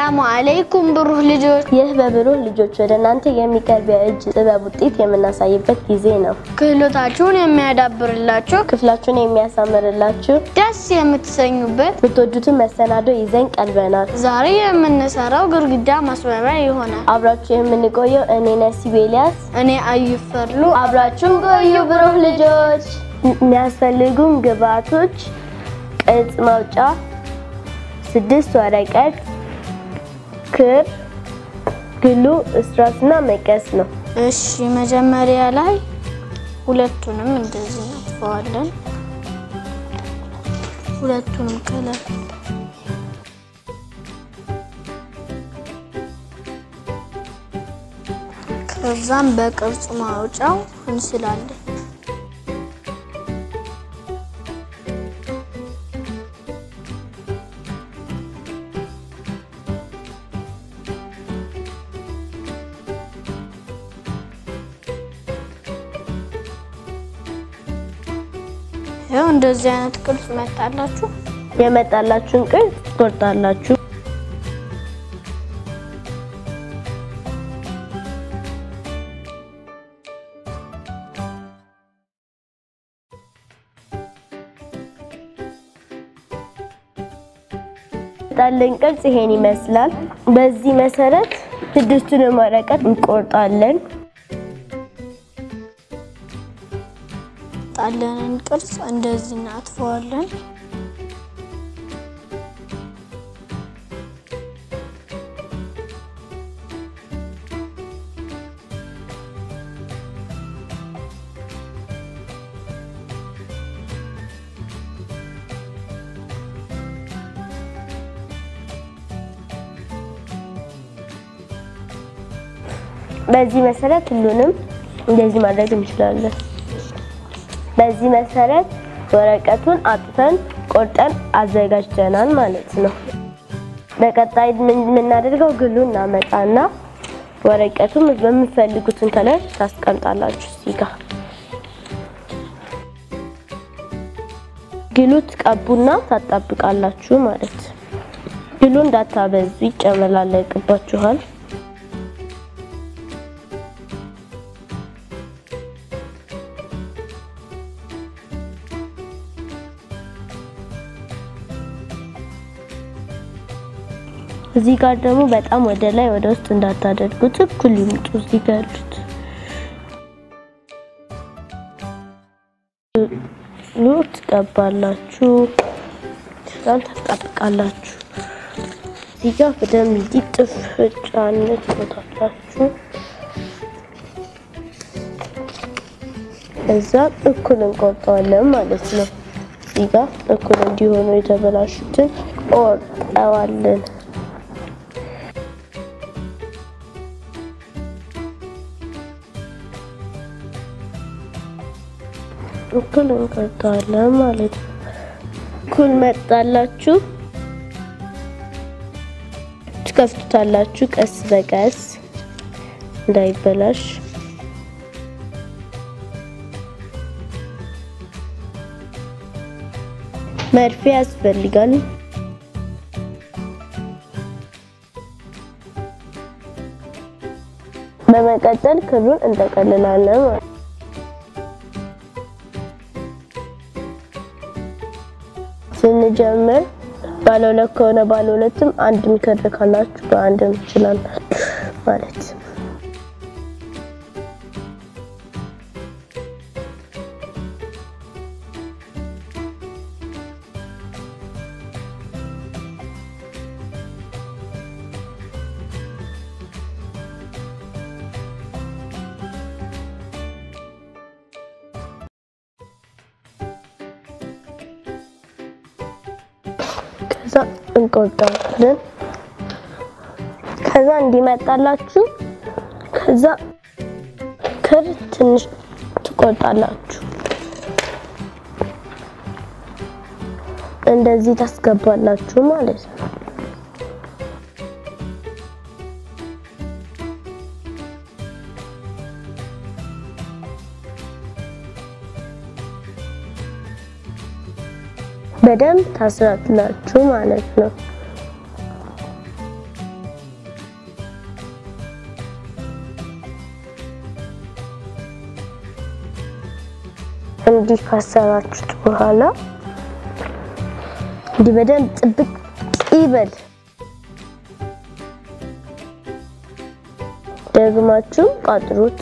አሰላሙ አለይኩም ብሩህ ልጆች። ይህ በብሩህ ልጆች ወደ እናንተ የሚቀርብ የእጅ ጥበብ ውጤት የምናሳይበት ጊዜ ነው። ክህሎታችሁን የሚያዳብርላችሁ ክፍላችሁን የሚያሳምርላችሁ ደስ የምትሰኙበት የምትወዱትን መሰናዶ ይዘን ቀርበናል። ዛሬ የምንሰራው ግድግዳ ማስዋቢያ ይሆናል። አብራችሁ የምንቆየው እኔ ነሲብ ኤልያስ፣ እኔ አዩፈርሉ አብራችሁን ቆዩ ብሩህ ልጆች። የሚያስፈልጉን ግብአቶች ቅርጽ ማውጫ፣ ስድስት ወረቀት፣ ክር፣ ግሉ፣ እስራስና መቀስ ነው። እሺ መጀመሪያ ላይ ሁለቱንም እንደዚህ እናጥፈዋለን። ሁለቱንም ከለር ከዛም በቅርጽ ማውጫው እንስላለን። ይኸው እንደዚህ አይነት ቅርጽ መጣላችሁ። የመጣላችሁን ቅርጽ ትቆርጣላችሁ። የመጣልን ቅርጽ ይሄን ይመስላል። በዚህ መሰረት ስድስቱንም ወረቀት እንቆርጣለን። ጣለንን ቅርጽ እንደዚህ እናጥፈዋለን። በዚህ መሰረት ሁሉንም እንደዚህ ማድረግ እንችላለን። በዚህ መሰረት ወረቀቱን አጥፈን ቆርጠን አዘጋጅተናል ማለት ነው። በቀጣይ ምን የምናደርገው ግሉ እናመጣና ወረቀቱን በምትፈልጉትን ከለር ታስቀምጣላችሁ። እዚህ ጋር ግሉ ትቀቡና ታጣብቃላችሁ ማለት ግሉ እንዳታበዙ ይጨመላለቅባችኋል። እዚህ ጋር ደግሞ በጣም ወደ ላይ ወደ ውስጥ እንዳታደርጉት እኩል ይምጡ። እዚህ ጋር ያሉት ሉ ትቀባላችሁ፣ ከዛን ታጣብቃላችሁ። እዚህ ጋር በደንብ እንዲጥፍ ጫነት ቦታላችሁ። እዛ እኩል እንቆርጠዋለን ማለት ነው። እዚህ ጋር እኩል እንዲሆኑ የተበላሹትን ቆርጠዋለን። እኩል እንቆርጠዋለን ማለት ነው። እኩል መጣላችሁ ትከፍቱታላችሁ ቀስ በቀስ እንዳይበላሽ። መርፌ ያስፈልጋል። በመቀጠል ክሩን እንጠቀልላለን ማለት ነው። ስንጀምር ባለ ሁለት ከሆነ ባለ ሁለትም አንድም ክር ካላችሁ በአንድም ትችላላችሁ ማለት ከዛ እንቆርጠዋለን። ከዛ እንዲመጣላችሁ ከዛ ክር ትንሽ ትቆርጣላችሁ። እንደዚህ ታስገባላችሁ ማለት ነው። በደንብ ታስራላችሁ ማለት ነው። እንዲህ ካሰራችሁት በኋላ እንዲህ በደንብ ጥብቅ ይበል። ደግማችሁ ቋጥሩት።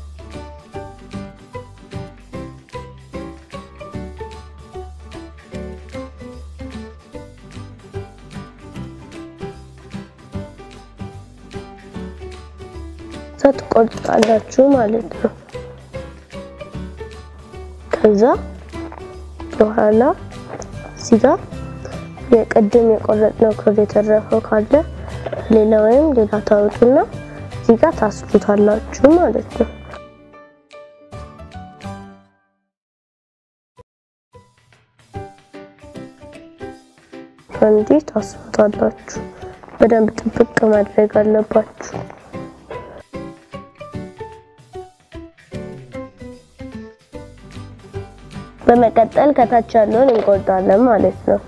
ትቆርጣላችሁ ማለት ነው። ከዛ በኋላ እዚህ ጋር የቅድም የቆረጥነው ክር የተረፈው ካለ ሌላ ወይም ሌላ ታወጡና እዚህ ጋር ታስሩታላችሁ ማለት ነው። እንዲህ ታስሩታላችሁ። በደንብ ጥብቅ ማድረግ አለባችሁ። በመቀጠል ከታች ያለውን እንቆርጣለን ማለት ነው።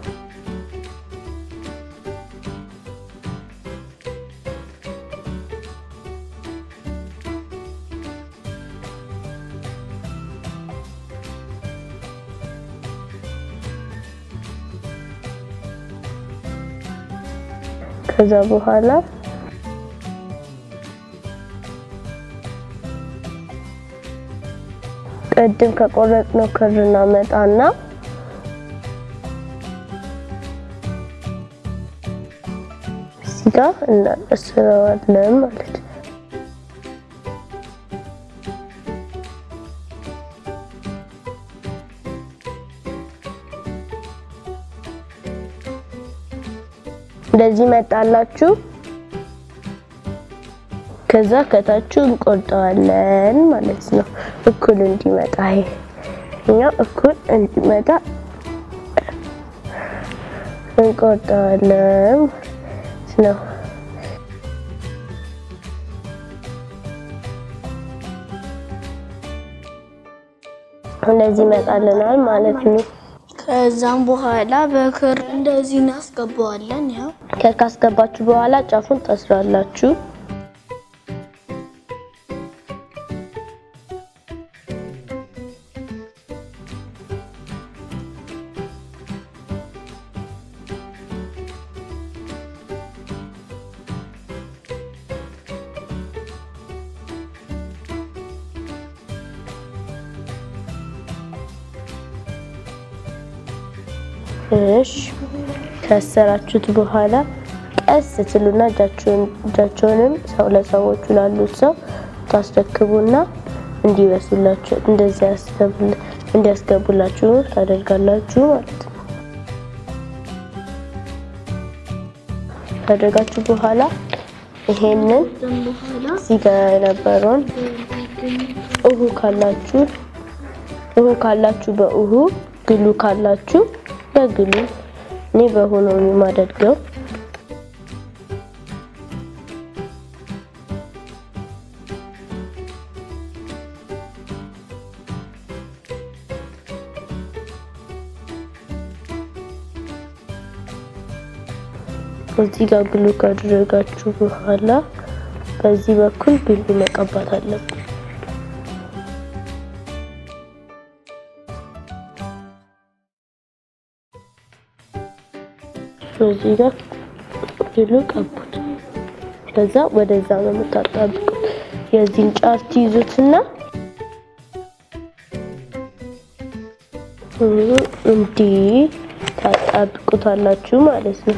ከዛ በኋላ ቅድም ከቆረጥነው ክር እናመጣና እዚህ ጋር እናስረዋለን ማለት ነው። እንደዚህ መጣላችሁ። ከዛ ከታችሁ እንቆርጠዋለን ማለት ነው። እኩል እንዲመጣ ይሄ እኛ እኩል እንዲመጣ እንቆርጠዋለን ማለት ነው። እንደዚህ ይመጣልናል ማለት ነው። ከዛም በኋላ በክር እንደዚህ እናስገባዋለን። ያው ከር ካስገባችሁ በኋላ ጫፉን ታስራላችሁ። እሺ ከሰራችሁት በኋላ ቀስ ትሉና እጃችሁን እጃችሁንም ሰው ለሰዎቹ ላሉት ሰው ታስረክቡና እንዲበሱላችሁ እንደዚህ ያስገቡል እንዲያስገቡላችሁ ታደርጋላችሁ ማለት ነው። ካደረጋችሁ በኋላ ይሄንን በኋላ እዚህ ጋር የነበረውን እሁ ካላችሁ እሁ ካላችሁ በእሁ ግሉ ካላችሁ በግሉ እኔ በሆነው ነው የማደርገው። እዚህ ጋር ግሉ ካደረጋችሁ በኋላ በዚህ በኩል ግሉ መቀባት አለብን። እዚህ ጋር ግሉ ቀቡት። ከዛ ወደዛ ነው የምታጣብቁት። የዚህን ጫፍ ትይዙትና እንዲህ ታጣብቁታላችሁ ማለት ነው።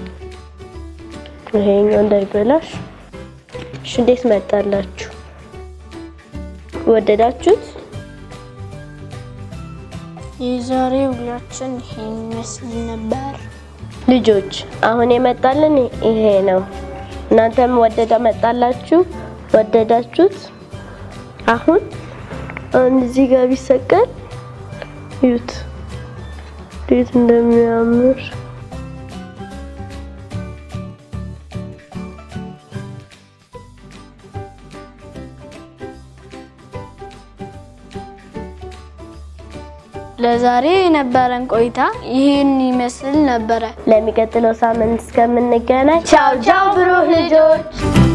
ይሄኛው እንዳይበላሽ። እሺ፣ እንዴት መጣላችሁ? ወደዳችሁት? የዛሬ ውሏችን ይሄን ይመስል ነበር። ልጆች አሁን የመጣልን ይሄ ነው። እናንተም ወደደ መጣላችሁ? ወደዳችሁት? አሁን አሁን እዚህ ጋር ቢሰቀል እዩት እንዴት እንደሚያምር ለዛሬ የነበረን ቆይታ ይህን ይመስል ነበረ። ለሚቀጥለው ሳምንት እስከምንገናኝ ቻው ቻው ብሩህ ልጆች